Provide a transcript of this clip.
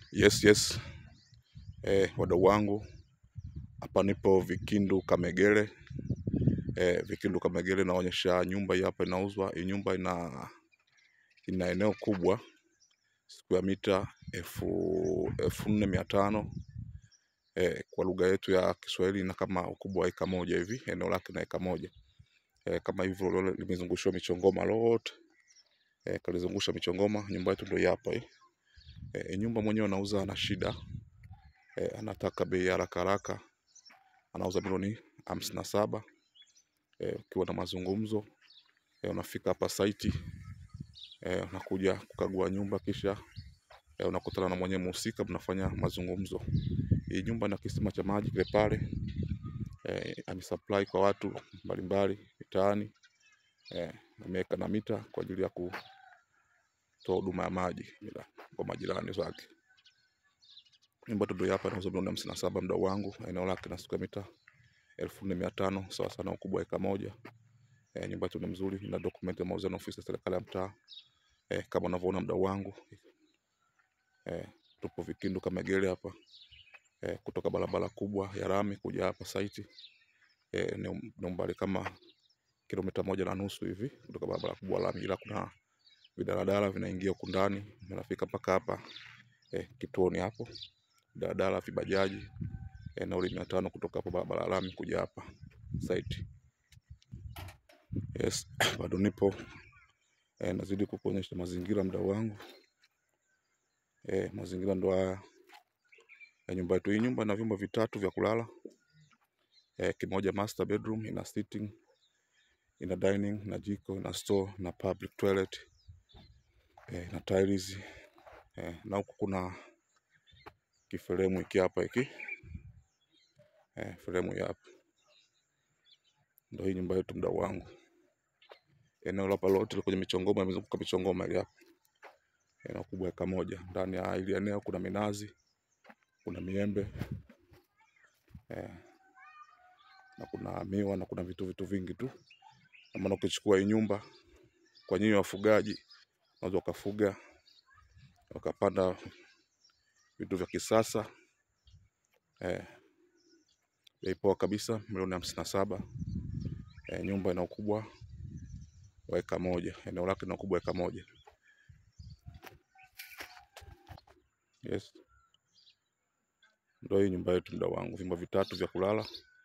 Yes, yes. Eh, wadau wangu hapa nipo Vikindu Kamegere. Eh, Vikindu Kamegere naonyesha nyumba hii hapa inauzwa. Hii nyumba ina ina eneo kubwa square mita elfu elfu nne mia tano eh, kwa lugha yetu ya Kiswahili na kama ukubwa wa eka moja hivi, eneo lake na eka moja eh, kama hivyo lole limezungushiwa michongoma lote eh, kalizungusha michongoma. Nyumba yetu ndio hii hapa hii. Eh, nyumba mwenyewe anauza ana shida eh, anataka bei ya haraka haraka, anauza milioni hamsini na saba eh, ukiwa na mazungumzo eh, unafika hapa saiti eh, unakuja kukagua nyumba kisha eh, unakutana na mwenye mhusika, mnafanya mazungumzo. Hii nyumba ina kisima cha maji kile pale eh, amesupply kwa watu mbalimbali mitaani eh, ameweka na mita kwa ajili ya kutoa huduma ya maji bila- kwa majirani zake. Nyumba tu ndio hapa inauzwa milioni hamsini na saba mdau wangu, eneo lake na square mita elfu nne mia tano sawa sana ukubwa wa eka moja. E, nyumba yetu ni mzuri, ina document ya mauzo na ofisi ya serikali ya mtaa e, kama unavyoona mdau wangu e, tupo Vikindu Kamegere hapa e, kutoka barabara kubwa ya lami kuja hapa site e, ni um- ni umbali kama kilomita moja na nusu hivi kutoka barabara kubwa ya lami, ila kuna vidaladala vinaingia huku ndani vinafika mpaka hapa e, kituoni hapo, daladala, vibajaji e, nauli mia tano kutoka hapo barabara ya lami kuja hapa site. Yes, bado nipo e, nazidi kukuonyesha mazingira mdau wangu e, mazingira ndo haya ya nyumba yetu. Hii nyumba ina vyumba vitatu vya kulala e, kimoja master bedroom, ina sitting, ina dining na jiko, ina store na public toilet e, na tiles e, na huku kuna kiferemu hiki hapa hiki e, fremu hii hapa ndo hii nyumba yetu mdau wangu. Eneo hapa lote liko kwenye michongoma, imezunguka michongoma ile hapa, eneo kubwa eka moja. Ndani ya hili eneo kuna minazi, kuna miembe eh, na kuna miwa na kuna vitu vitu vingi tu. Na maana ukichukua hii nyumba kwa nyinyi wafugaji, unaweza ukafuga ukapanda vitu vya kisasa eh, bei poa kabisa, milioni hamsini na saba. Eh, nyumba ina ukubwa wa eka moja, eneo lake lina ukubwa wa eka moja. Yes, ndio hii nyumba yetu mdau wangu, vyumba vitatu vya kulala